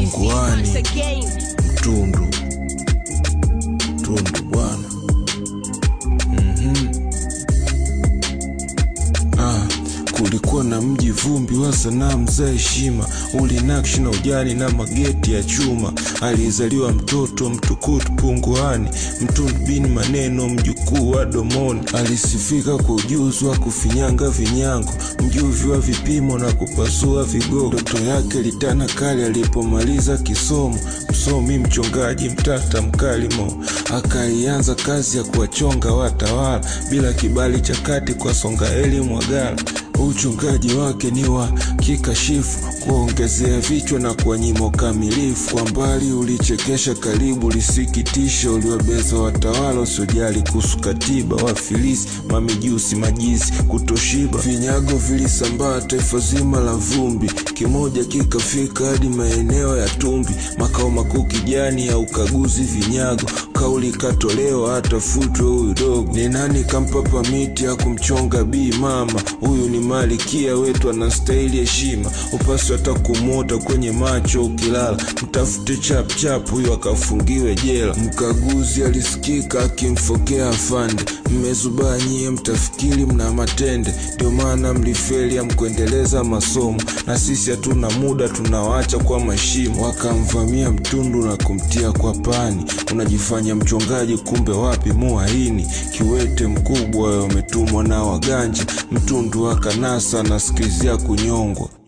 punguani Once again. tundu tundu bwana Ah, kulikuwa na mji vumbi wa sanamu za heshima, ulinakshi na ujani na mageti ya chuma. Alizaliwa mtoto mtukutu punguani, mtundu bin maneno, mjukuu wa domoni. Alisifika kwa ujuzi wa kufinyanga vinyango, mjuvi wa vipimo na kupasua vigogo. Ndoto yake litana kali alipomaliza kisomo, msomi mchongaji mtata mkalimo. Akaianza kazi ya kuwachonga watawala bila kibali cha kati kwa Songaeli Mwagala. Uchungaji wake ni wa kikashifu, kuongezea vichwa na kuwanyima ukamilifu. Kwa mbali ulichekesha, karibu lisikitisha, uliwabeza watawala usiojali kuhusu katiba, wafilisi, mamijusi, majizi, kutoshiba. Vinyago vilisambaa taifa zima la vumbi, kimoja kikafika hadi maeneo ya Tumbi, makao makuu kijani ya ukaguzi vinyago. Kauli ikatolewa atafutwe huyu dogo. Ni nani kampa pamiti ya kumchonga bii mama? Huyu ni malikia wetu, anastahili heshima. Upasi hata kumwota kwenye macho ukilala, mtafute chapchap huyu akafungiwe jela. Mkaguzi alisikika akimfokea afande, mmezubaa nyie, mtafikiri mna matende, ndio maana mlifeli amkuendeleza masomo, na sisi hatuna muda, tunawaacha kwa mashimo. Wakamvamia mtundu na kumtia kwa pani, unajifanya mchongaji, kumbe wapi muhaini. Kiwete mkubwa umetumwa na waganja, mtundu akanasa anasikilizia kunyongwa.